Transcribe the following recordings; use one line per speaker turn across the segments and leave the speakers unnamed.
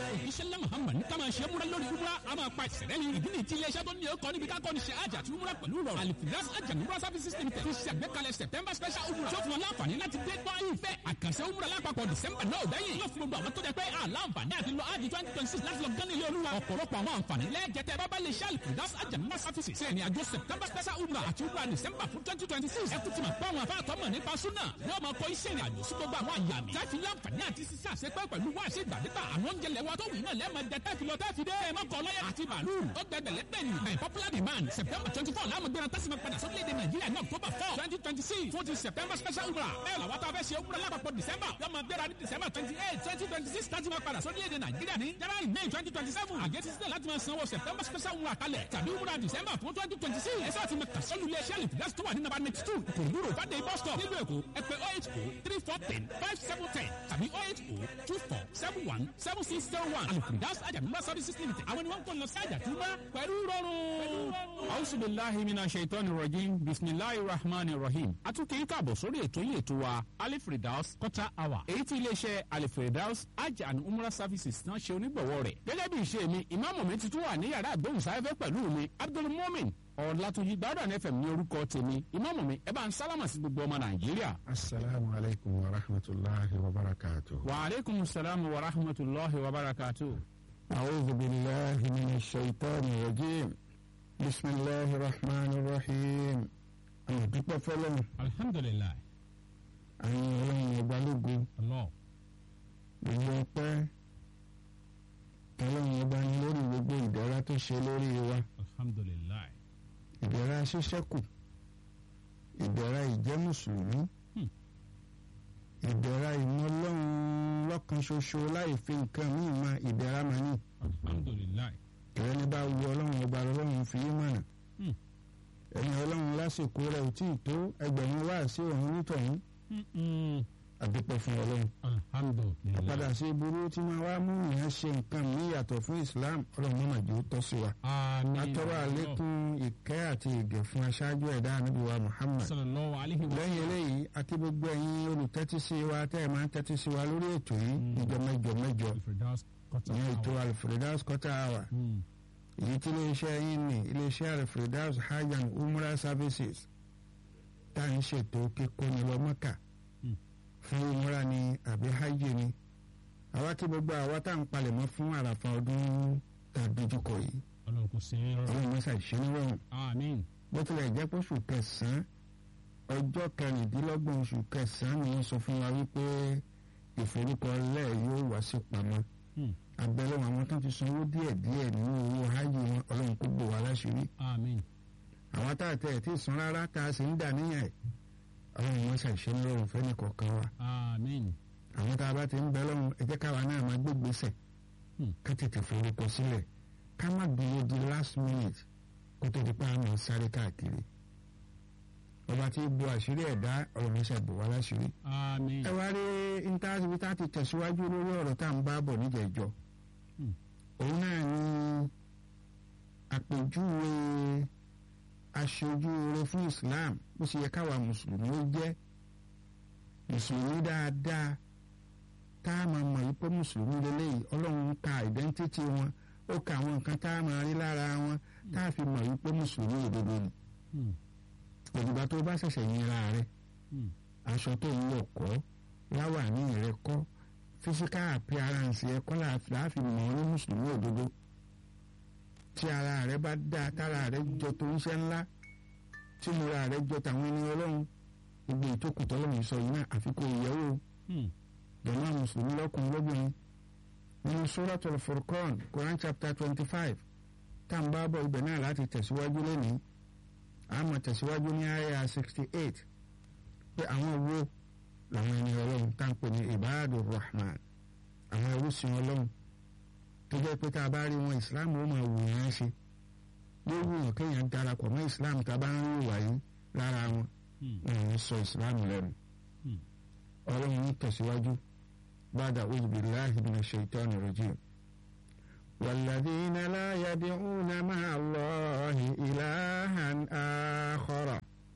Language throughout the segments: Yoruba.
ìṣẹ̀lẹ̀ muhammad ní ká máa ṣe múra lórí umra a máa pa ìṣẹ̀lẹ̀ ní ìdí ní ti iléeṣẹ́ tó ní ọkọ̀ níbi kákọ́ ní ṣe àjà àti umra pẹ̀lú rọrùn alifiras àjà umra services limited fi ṣe àgbékalẹ̀ september special umra tó fún wọn láǹfààní láti dé gbọ́ ìfẹ́ àkànṣe umra lápapọ̀ december náà ò dẹ́yìn yóò fún gbogbo àwọn tó jẹ pé àlàǹfààní àti lọ ájì twenty twenty six láti lọ gán ilé olúwa ọ̀pọ̀lọpọ̀ àwọn àǹfààní lẹ́ẹ̀jẹ̀tẹ̀ bábá lè ṣe alifiras àjà umra services ṣe ní àjọ september special umra àti umra december fún twenty twenty six ẹ kú ti mọ̀ pé àwọn afáàtọ́ mọ̀ nípa súnà wọ́n máa kọ iṣẹ́ ìrìn àjò sí gbogbo àwọn àyàmì láti láǹfààní àti sísá àṣepẹ́ pẹ̀lú wá àṣẹ ìgbàdégbà àwọn oúnjẹ lẹ́wọ́ tó wù náà lẹ́ẹ̀mọ jẹ tẹ́fì lọ tẹ́fì dé ẹ̀ mọ́kọ lọ́yà àti bàálù ó gbẹgbẹ̀lẹ́ bẹ́ẹ̀ni by popular demand september twenty four láàmú gbéra tẹ́sí máa padà sórílẹ̀-èdè nàìjíríà ní october four twenty twenty six fún ti september special umrah bẹ́ẹ̀ làwọn tó fẹ́ ṣe umrah lápapọ̀ december yóò máa gbéra ní december twenty eight twenty twenty six láti máa padà sórílẹ̀-èdè nàìjíríà ní january may twenty twenty seven àgẹ́tì sílẹ̀ láti máa sanwó september special umrah kalẹ̀ tàbí umrah december fún twenty twenty six ẹ̀sẹ̀ àti mẹ́ta sọ́lù ilé iṣẹ́ àlìfíà tó wà ní nàbà next two kòndúró fàdé bus stop nílùú èkó ẹ pè oh eight oh three four ten five seven ten tàbí oh eight oh two four seven one seven six zero one àlìfíà àjàmúmá services limited àwọn ni wọ́n ń kọ́ lọ sí àjàtúmá pẹ̀lú rọrùn.
ausubillahi mina shaitani rajim bisimilahi rahman rahim atukẹ́ yìí káàbọ̀ sórí ètò yìí ètò wa alifridaus quarter hour èyí tí iléeṣẹ́ alifridaus hajj and umrah services náà ṣe onígbọ̀wọ́ rẹ̀ gẹ́gẹ́ bí ìṣe mi ìmáàmù mi ti tún wà ní yàrá àgbóhùnsáfẹ́fẹ́ pẹ̀lú mi abdulmumin ọ̀làtúnjì gbàdúrà nfm ní orúkọ tèmi ìmáàmù mi ẹ bá ń sálámà sí gbogbo ọmọ nàìjíríà.
asalaamu alaykum wa rahmatulahi wa barakatuh.
wa aleykum salaam wa rahmatulahi wa barakatuh.
أعوذ بالله من الشيطان الرجيم بسم الله الرحمن الرحيم أنا dúpẹ́ fọlọ́run
alhamdulilayi
àwọn ọlọ́run ọbalógun
allah
gbogbo ọpẹ́ ọlọ́run ọba ní lórí gbogbo ìdẹ̀ra tó ṣe lórí wa
alhamdulilayi
ìdẹ̀ra ṣíṣẹ́kù ìdẹ̀ra ìjẹ́ mùsùlùmí
Hmm.
ìdẹ̀ra ìmọ̀lọ́run lọ́kan ṣoṣo láì fi nǹkan míì mọ ìdẹ̀ra máa ní
alhamdulilayi
ìrẹ́ni bá wu ọlọ́run ọba ọlọ́run fi í mọ̀nà
Hmm.
ẹni ọlọ́run lásìkò rẹ̀ ò tí ì tó ẹgbẹ̀rún wá sí òun nítọ̀hún àdúpẹ́ fún ọlọ́run
alhamdulilayi
padà sí burú tí máa wá mú ìyẹn ṣe nǹkan mí yàtọ̀ fún Islam ọlọ́run mọ́mọ́ jẹ́ ó tọ́ sí wa
amiin
atọ́rọ̀ àlékún ìkẹ́ àti ìgẹ̀ fún aṣáájú ẹ̀dá ànábì wa Muhammad
sallallahu alayhi wa
lẹ́yìn eléyìí àti gbogbo ẹ̀yin olùtẹ́tí sí wa tẹ́ ẹ̀ máa ń tẹ́tí sí wa lórí ètò yìí ìjọ mẹ́jọ mẹ́jọ
alfredaus quarter
ìyẹn ètò
hour.
Al-Firdaus quarter hour
Hmm.
èyí tí iléeṣẹ́ yín ní iléeṣẹ́ Al-Firdaus hajj and umrah services tá à ń ṣètò kíkóni lọ Mọ́kà
Hmm.
fún umrah ni àbí hajj ni àwa tí gbogbo àwa tá à ń palẹ̀mọ́ fún àràfà ọdún tá a dojúkọ yìí
ọlọ́run kò sí rọrùn
ọlọ́run mọ́sá ìṣẹ́nirọ̀rùn
amiin
bó tilẹ̀ jẹ́ pé oṣù kẹsàn-án ọjọ́ kẹrìndínlọ́gbọ̀n oṣù kẹsàn-án ni wọ́n sọ fún wa wípé ìforúkọlẹ̀ yóò wá sí pamọ́
Hmm.
abẹ́lẹ́ àwọn tó ti sanwó díẹ̀díẹ̀ nínú owó hajj wọn ọlọ́run kó gbò wá láṣìírí
amiin
àwọn tá a tẹ̀ ẹ̀ tí ì san rárá tá a sì ń dà níyàn ẹ̀ ọlọ́run wọn ṣàṣẹ ní ọrùn fẹ́ni kọ̀ọ̀kan wa
amiin
àwọn tá a bá ti ń bẹ lọ́run ẹ jẹ́ káwa náà máa gbégbèsè
Hmm.
ká tètè forúkọ sílẹ̀ ká má dúró di last minute kó tó di pa àmọ́ sáré káàkiri ọba tí bu àṣírí ẹ̀dá ọlọ́run ṣàbò wá láṣìírí
amiin
ẹ wá rí intanẹ́tì tá a ti tẹ̀síwájú lórí ọ̀rọ̀ tá à ń bá bọ̀ níjẹ̀jọ́
Hmm.
òun náà ni àpèjúwe aṣojú rere fún Islam bó ṣe yẹ káwa mùsùlùmí ó jẹ́ mùsùlùmí dáadáa tá a máa mọ̀ wípé mùsùlùmí lélẹ́yìí ọlọ́run ń ka identity wọn ó ka àwọn nǹkan tá a máa rí lára wọn tá a fi mọ̀ wípé mùsùlùmí òdodo ni
Hmm.
òdìgbà tó bá ṣẹ̀ṣẹ̀ yinra rẹ̀
Hmm.
aṣọ tó ń wọ̀ kọ́ láwàní rẹ kọ́ physical appearance ẹ kọ́ láàfin mọ̀ ọ́ ní mùsùlùmí òdodo tí ara rẹ bá dá tára rẹ jọ tó ń ṣe ńlá tí múra rẹ jọ tàwọn ẹni ọlọ́run gbogbo ìtókù tọ́lọ́run sọ yìí náà àfikún ìyẹ́wò
Hmm.
jọ̀mọ́ mùsùlùmí lọ́kùnrin lóbìnrin nínú suratul Furqan Quran chapter twenty five tá à ń bá bọ̀ ibẹ̀ náà láti tẹ̀síwájú lónìí àmọ́ tẹ̀síwájú ní àyà sixty eight pé àwọn wo làwọn ẹni ọlọ́run tá à ń pè ní ibadu rahman àwọn ẹrúsìn ọlọ́run tó jẹ́ pé tá a bá rí wọn islam ó máa wù yẹn ṣe yóò wù yàn kéèyàn darapọ̀ mọ́ islam tá a bá ń rí ìwà yìí lára wọn
Hmm.
wọn ò ní sọ islam lẹ́nu
Hmm.
ọlọ́run ní tẹ̀síwájú bàdà a'udhu billahi minash shaitani rajim. والذين لا يدعون مع الله إلها آخر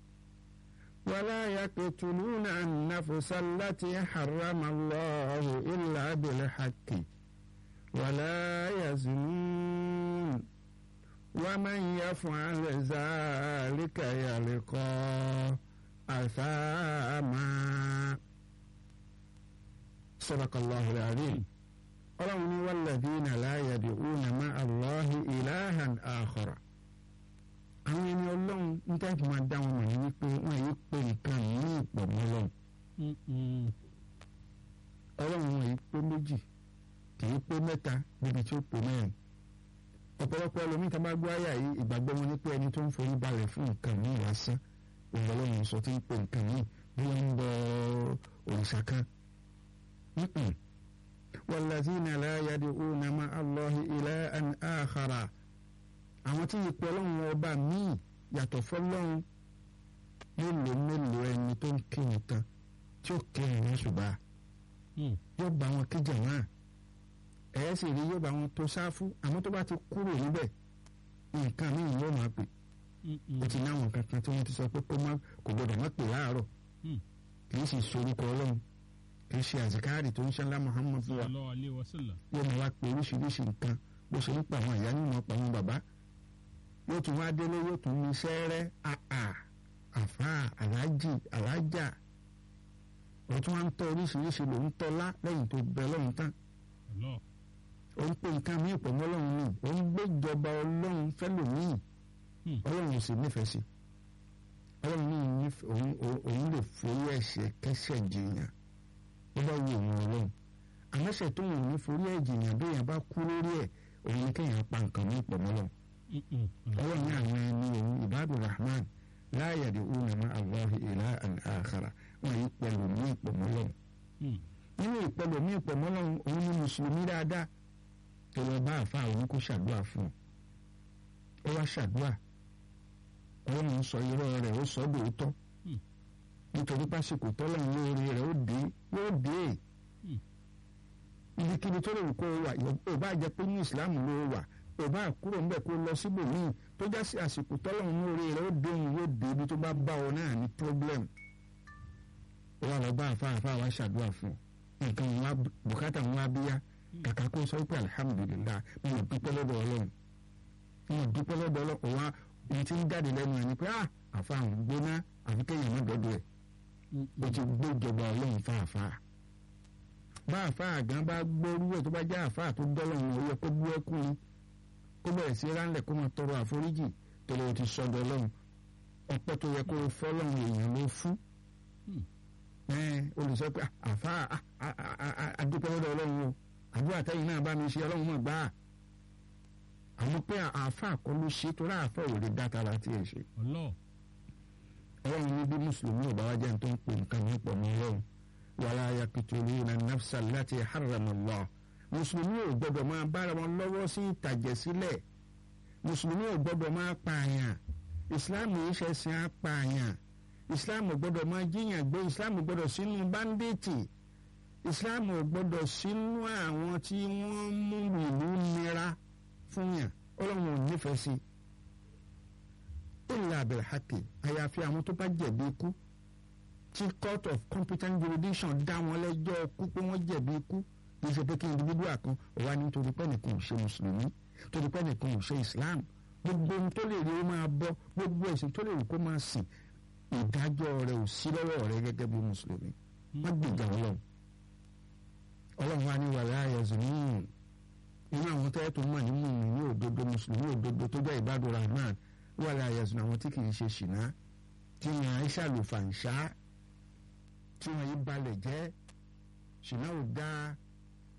ولا يقتلون النفس التي حرم الله إلا بالحق ولا يزنون ومن يفعل ذلك يلقى أثاما صدق الله العظيم ọlọ́run ní walladhina la yad'una ma'a Allahi ilahan akhara àwọn ẹni ọlọ́run ń tẹ́kì máa dá wọn mọ̀ ní wípé wọ́n yìí pé nǹkan ní ìpọ̀ mọ́ ọlọ́run ọlọ́run wọn yìí pé méjì kì í pé mẹ́ta níbi tí ó pé mẹ́rin ọ̀pọ̀lọpọ̀ ẹlòmíì tá a bá gbọ́ àyà yìí ìgbàgbọ́ wọn ní pé ẹni tó ń forí balẹ̀ fún nǹkan míì lásán òun ọlọ́run sọ tí ń pè nǹkan míì bí wọ́n ń bọ òrìṣà kan walladhina la yad'una ma'a Allahi ilahan akhara àwọn tí ìpè ọlọ́run ọba míì yàtọ̀ fọlọ́run mélòó mélòó ẹni tó ń kírun tán tí ó kírun ní ṣùgbọ́n yóò bá wọn kíjà náà ẹ̀yẹ́ sì rí yóò bá wọn tó sáfù àmọ́ tó bá ti kúrò níbẹ̀ nǹkan míì yóò máa pè ó ti náwọn kankan tí wọ́n ti sọ pé kó má kò gbọdọ̀ má pè láàárọ̀ kì í sì sorúkọ ọlọ́run kì í ṣe àzìkáàrì tó ń ṣẹlá Muhammad fún wa yóò máa wá pé oríṣiríṣi nǹkan bó ṣe ń pa àwọn ìyá nínú ọ̀pọ̀ àwọn bàbá yóò tún wá délé yóò tún ní sẹ́rẹ́ àà àfà aláàjì aláàjà ó tún wá ń tọ́ oríṣiríṣi lòún tọ́lá lẹ́yìn tó bẹ lọ́hùn tán ó ń pè nǹkan mí pọ̀ mọ́ ọlọ́run ni ó ń gbéjọba ọlọ́run fẹ́lòmíì ọlọ́run ò sì nífẹ̀ẹ́ sí ọlọ́run ní òun lè forí ẹ̀ṣẹ̀ kẹ́ṣẹ̀ jìyàn ó bá wù òun ọlọ́run àmọ́ṣẹ̀ tó wù ní forí ẹ̀ jìyàn bí èèyàn bá kú lórí ẹ̀ òun ni kéèyàn pa nǹkan mí pọ̀ mọ́ ọlọ́run ọlọ́run ní àwọn ẹni òun ìbádùn rahman la yad'una ma'a Allahi ilahan akhara wọn yìí pẹ̀lú mí pọ̀ mọ́ ọlọ́run nínú ìpẹlẹ ní ìpẹmọlọrun òun ni mùsùlùmí dáadáa tó lọ bá àfa òun kó ṣàdúrà fún un ó wá ṣàdúrà ọlọ́run sọ irọ́ rẹ̀ ó sọ dòótọ́ nítorí pásìkò tọ́lọ́run lóore rẹ̀ ó dé yóò dé ibikíbi tó lè wù kó o wà ò bá jẹ́ pé ní ìsìlámù ló wà ò bá kúrò ńbẹ̀ kó lọ síbòmíì tó já sí àsìkò tọ́lọ́run lóore rẹ̀ ó dé òun yóò dé ibi tó bá bá ọ náà ní problem ó wà lọ bá àfa àfa wa ṣàdúrà fún un nǹkan wa bùkátà wa bíyá kàkà kó sọ pé alihamudulilayi mo mọ̀ dúpẹ́ lọ́dọ̀ ọlọ́run mo mọ̀ dúpẹ́ lọ́dọ̀ ọlọ́run wa ohun tí ń jáde lẹ́nu ẹ̀ ni pé ah àfa àwọn gbóná àfi kéèyàn má dọ́dọ̀ ẹ̀ o ti gbé ìjọba ọlọ́run fàáfà bá àfa àgán bá gbóòrú ẹ̀ tó bá jẹ́ àfa tó dọ́lọ́run ó yẹ kó bú ẹkú ni kó bẹ̀rẹ̀ sí ránlẹ̀ kó máa tọrọ àforíjì tó lè ti sọdọ̀ ọlọ́run ọpẹ́ tó yẹ kó fọ́lọ́run èèyàn ló fún olùsọ pé àfa àdúpẹ́ lọ́dọ̀ ọlọ́run o àdúrà tẹ́yìn náà bá mi ṣe ọlọ́run mọ̀ gbà á àmọ́ pé àfa kọ́ ló ṣe tó ráàfẹ́ ò lè dáta láti ẹ̀ ṣe. ọlọ́run ní bí mùsùlùmí ò bá wá jẹ́ ní tó ń pè nǹkan ní pọ̀ mọ́ ọlọ́run wàlá yaqtuluna nafsa allati harrama Allah mùsùlùmí ò gbọ́dọ̀ máa bára wọn lọ́wọ́ sí ìtàjẹ̀sílẹ̀ mùsùlùmí ò gbọ́dọ̀ máa pààyàn ìsìláàmù yìí ṣẹ̀sìn apààyàn islam gbọ́dọ̀ máa jíyàn gbé islam gbọ́dọ̀ sínú báńdíìtì islam gbọ́dọ̀ sínú àwọn tí wọ́n mú ìlú nira fún yàn ọlọ́run ò nífẹ̀ẹ́ sí illa bil haqqi àyàfi àwọn tó bá jẹ̀bi ikú tí court of competent jurisdiction dá wọn lẹ́jọ́ ikú pé wọ́n jẹ̀bi ikú kì í ṣe pé kí individual kan wà nítorí pé nìkan ò ṣe mùsùlùmí torí pé nìkan ò ṣe islam gbogbo ohun tó lè rí ó máa bọ́ gbogbo ẹ̀sìn tó lè rí kó máa sìn ìdájọ́ rẹ̀ ò sí lọ́wọ́ rẹ̀ gẹ́gẹ́ bí mùsùlùmí wọ́n gbèjà ọlọ́run ọlọ́run wa ní wàlẹ́ àyẹ̀zù níyìn nínú àwọn tẹ́lẹ̀ tó mọ̀ nínú ní òdodo mùsùlùmí òdodo tó jẹ́ ìbádùn rahman wàlẹ́ àyẹ̀zù àwọn tí kì í ṣe ṣìnà tí wọ́n á ṣàlùfàǹṣá tí wọ́n yí balẹ̀ jẹ́ ṣìnà ò dáa